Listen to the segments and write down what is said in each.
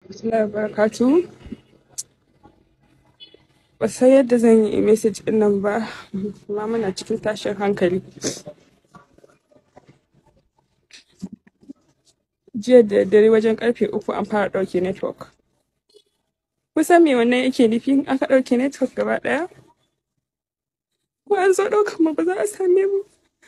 Bismillah barakatu. Ba san yadda zan yi message din nan ba, amma muna cikin tashin hankali. Jiya da dare wajen karfe uku an fara ɗauke network. Kusan me wannan yake nufi in aka ɗauke network gaba ɗaya? Ko an zo ɗaukan mu ba za a same mu.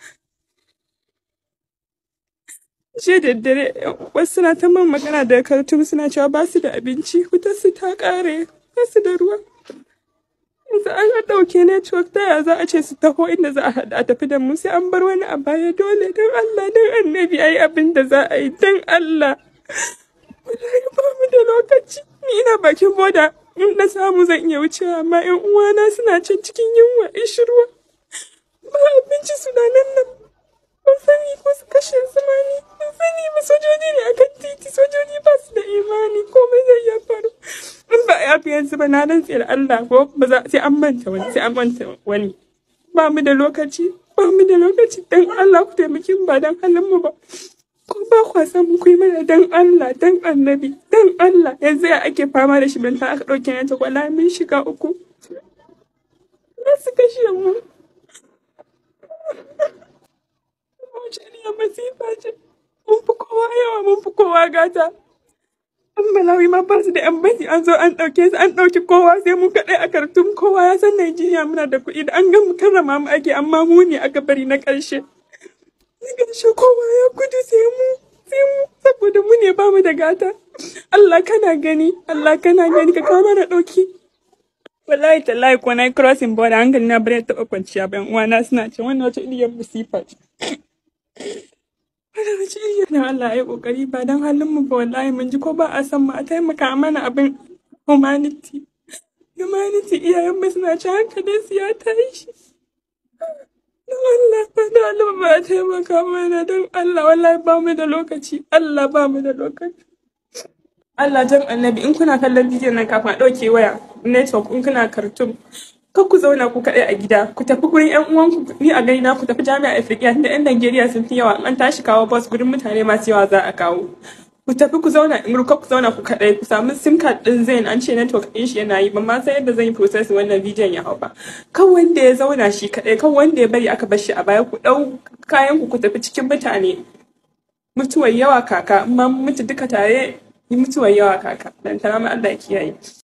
Jiya da dare wasu suna ta man magana da Khartoum suna cewa ba su da abinci, wutar su ta ƙare, ba su da ruwa. yanzu an ɗauke network ta ya za a ce su taho inda za a haɗu a tafi da mu sai an bar wani a baya dole don Allah don annabi ayi abin da za a yi don Allah wallahi ba mu da lokaci ni ina bakin boda in na samu zan iya wucewa amma yan uwana suna can cikin yunwa ishirwa ba abinci suna nan nan ban sani ko su kashe su ma ni ban sani ba sojoji ne akan titi sojoji ba su da imani komai zai iya faru in ba a yafi yanzu ba na rantse da Allah ko ba za sai an manta wani sai an manta wani ba mu da lokaci ba mu da lokaci dan Allah ku taimaki mu ba dan halin mu ba ko ba kwa san mu kuyi mana dan Allah dan annabi dan Allah yanzu ya ake fama da shi ban ta aka dauke ne ta kwala mun shiga uku na su kashe mu wace ne masifa ce mun fi kowa yawa mun fi kowa gata an malawi ma ba su da yan bani an zo an ɗauke su an ɗauki kowa sai mu kaɗai a kartun kowa ya san Najeriya muna da kuɗi da an ga mu karrama mu ake amma mu ne aka bari na ƙarshe na ƙarshe kowa ya gudu sai mu sai mu saboda mu ne ba mu da gata Allah kana gani Allah kana gani ka kawo mana ɗauki wallahi tallahi ko na yi crossing border hankali na bari taɓa kwanciya bayan uwana suna ce wannan wata iliyar musifa ce Wannan wace iriyar na Allah ya yi ƙoƙari ba don halin mu ba wallahi mun ji ko ba a san mu a taimaka mana abin humanity. Humanity iyayen mu suna ci hankali su ya tashi. Don Allah ba da Allah ba a taimaka mana don Allah wallahi ba mu da lokaci Allah ba mu da lokaci. Allah jan annabi in kuna kallon bidiyon nan kafin a ɗauke waya network in kuna kartun kar ku zauna ku kaɗai a gida ku tafi gurin yan uwanku ni a gani na ku tafi jami'a Afirka tunda yan Najeriya sun fi yawa an tashi kawo bus gurin mutane masu yawa za a kawo ku tafi ku zauna in ku zauna ku kaɗai ku samu sim card din zain an ce network din shi yana yi ban ma san yadda zan yi process wannan bidiyon ya hau ba kan wanda ya zauna shi kaɗai kan wanda ya bari aka bar shi a baya ku ɗau kayan ku ku tafi cikin mutane mutuwar yawa kaka amma mutu duka tare mutuwar yawa kaka dan tara Allah ya kiyaye